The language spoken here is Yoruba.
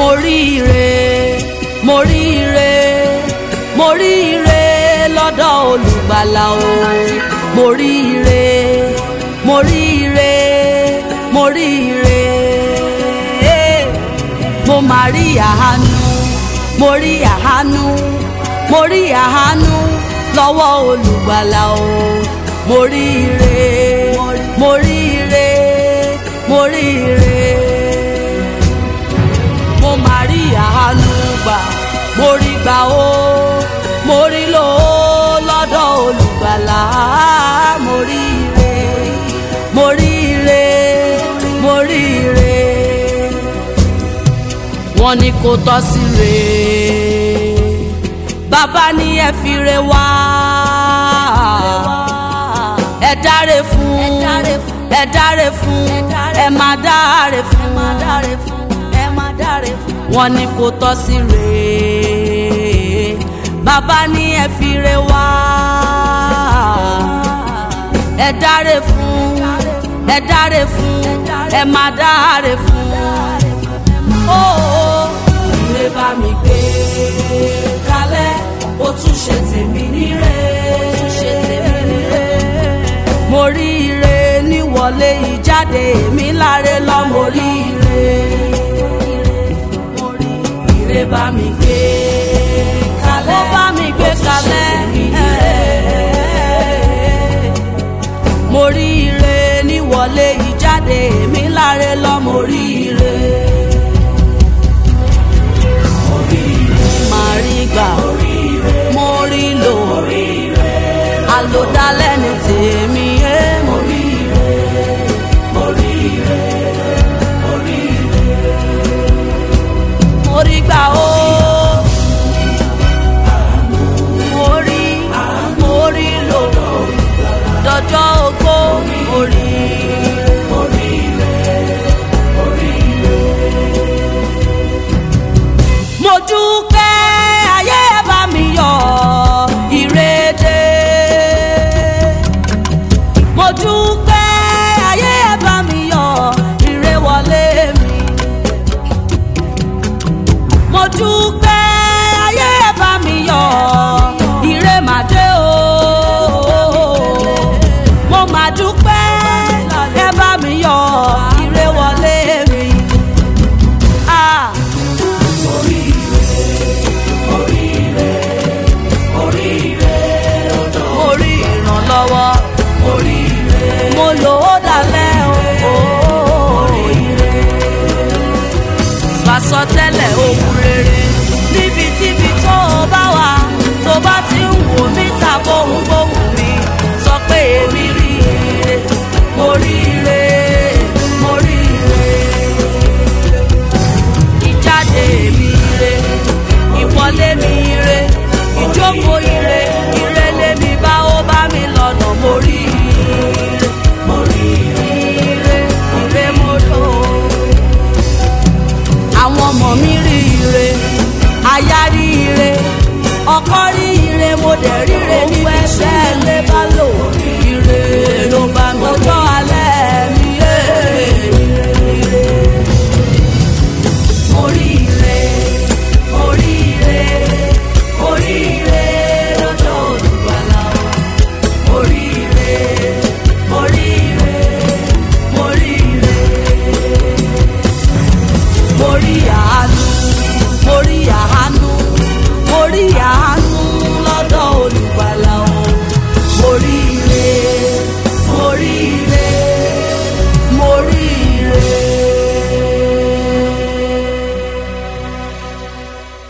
mo rí ire mo rí ire mo rí ire lọ́dọ̀ olùgbàlà o mo rí ire mo rí ire mo rí ire mo máa rí àánú mo rí àánú mo rí àánú lọ́wọ́ olùgbàlà o mo rí ire mo rí ire mo rí ire mo máa rí àánú gbà mo rí gbà ó mo rí lò ó lọ́dọ̀ olùgbàlà mo rí ire mo rí ire mo rí ire wọ́n ní kó tọ́ sí re bàbá ní ẹ fi re wá ẹ dáre fún ẹ dáre fún ẹ má dáre fún wọ́n ní kó tọ́ sí re bàbá ní ẹ fi re wá ẹ dáre fún ẹ dáre fún ẹ má dáre fún ó Ire bá mi gbé kalẹ̀, ó tún ṣe tèmi níre. ṣe tèmi níre. mo rí ire níwọlé ìjáde mi láre lọ mo rí ire. Ire bá mi gbé kalẹ̀, ó bá mi gbé ó tún ṣe kalẹ̀. tèmi níre. mo rí ire níwọlé ìjáde mi láre lọ mo rí ire. màá rí gbà mo rí lò àlòdálẹ́ ní tèmi ẹ́ mo rí mo rí gbà ó. mo rí mo rí lò dọjọ́ ogbó mo rí. mo dúpẹ́ ayé bá mi yọ ìrèdè. mo dúpẹ́ ayé bá mi yọ ìrè wọlé mi. mo dúpẹ́ ayé bá mi yọ ìrè màdé o. mo mà dúpẹ́ ẹ bá mi yọ ìrè wọlé mi. Ah. mo rí ìrànlọ́wọ́ mo lò ó dalẹ̀ o. Fàsọtẹ́lẹ̀ ohun rere níbikíbi tó o bá wà tó bá ti ń wò mí ta bóhùn bóhùn mi sọ pé èmi rí ire mo rí ire mo rí ire ìjáde mi ire ìwọlé mi ire ìjókòó ire ire lèmi bá ó bá mi lọ́nà mo rí ire mo rí ire ire mo lò ó àwọn ọmọ mi rí ire aya rí ire ọkọ rí ire mo dẹ̀ ríre níbi iṣẹ́ ilé bá lò ire ló bá mi ọjọ́ alẹ́